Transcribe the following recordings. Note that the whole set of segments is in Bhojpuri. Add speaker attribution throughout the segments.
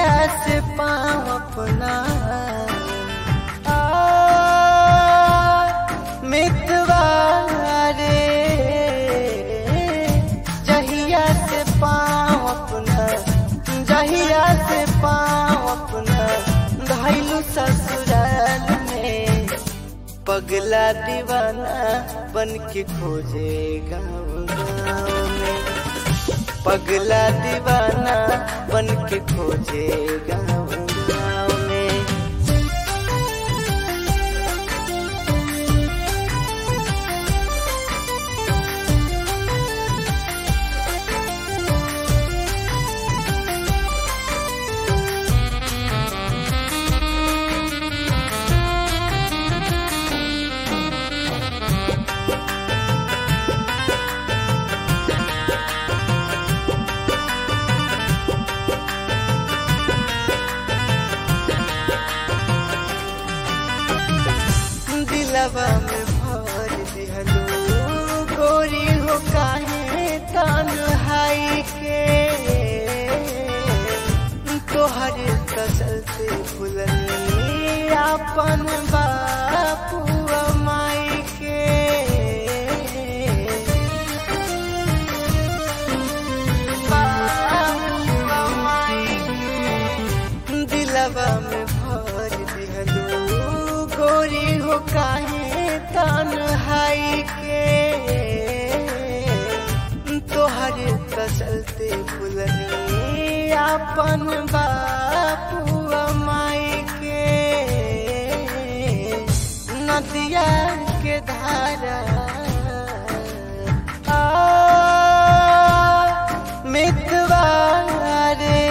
Speaker 1: जहिया से पाँव अपना आ, मितवा रे जहिया से पाँव अपना जहिया से पाँव अपना घायलू ससुराल में पगला दीवाना बन के खोजे गाँव गाँव में पगला दीवाना बन के खोजे गाँव गाँव में दिलवा में भर दिहलो गोरी हो काहे तन्हाई के तोहर कसल से फुलनी अपन बापू माई के बापू माई के दिलवा में भर दिहलो गोरी हो काहे तन्हाई के तोहर कसलते फुलनी अपन बापू माई के नदिया के धारा आ, मितवा रे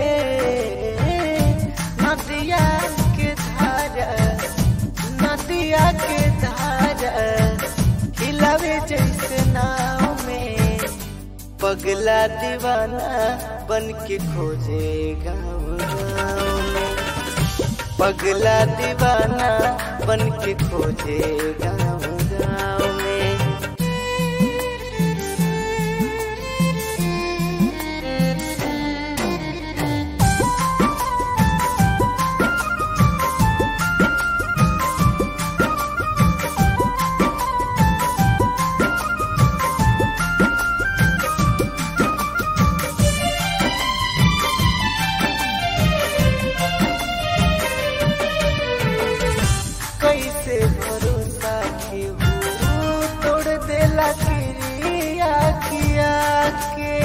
Speaker 1: नदिया के धारा नदिया के धारा हिलावे जैसे नाव में पगला दीवाना बन के खोजे गाँव गाँव में पगला दीवाना बन के खोजे गाँव गाँव में कैसे भरोसा के हो तोड़ देला क्रिया किया के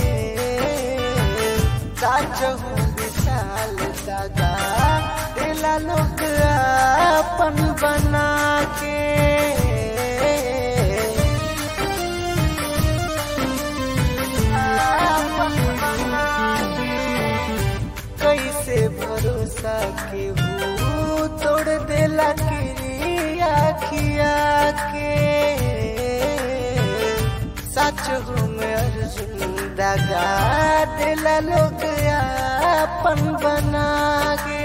Speaker 1: साच हो विशाल दादा देला लोग अपन बना के अपन बना के कैसे भरोसा के हो तोड़ देला क्रिया किया के सच हो में अर्जुन दगा दिला लोग अपन बना के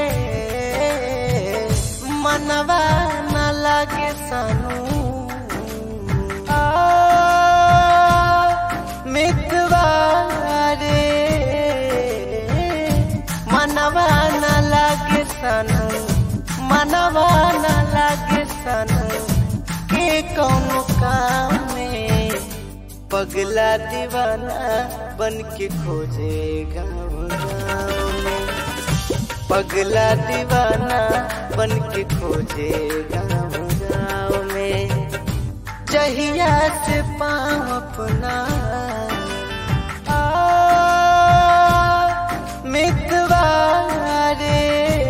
Speaker 1: मनवा न लागे सानू आ, मितवा रे मनवा न लागे सनू मनवा न लागे सनू के कौनो काम में पगला दीवाना बन के खोजे गाँव गाँव में पगला दीवाना बन के खोजे गाँव गाँव में जहिया से पाँव अपना आ, मितवा रे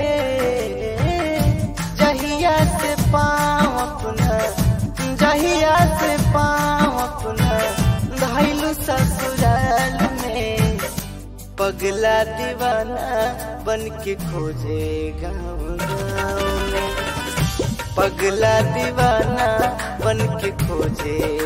Speaker 1: जहिया से पाँव अपना जहिया से पाँव अपना घायलू ससुराल में पगला दीवाना बन के खोजे गाँव गाँव में पगला दीवाना बन के खोजे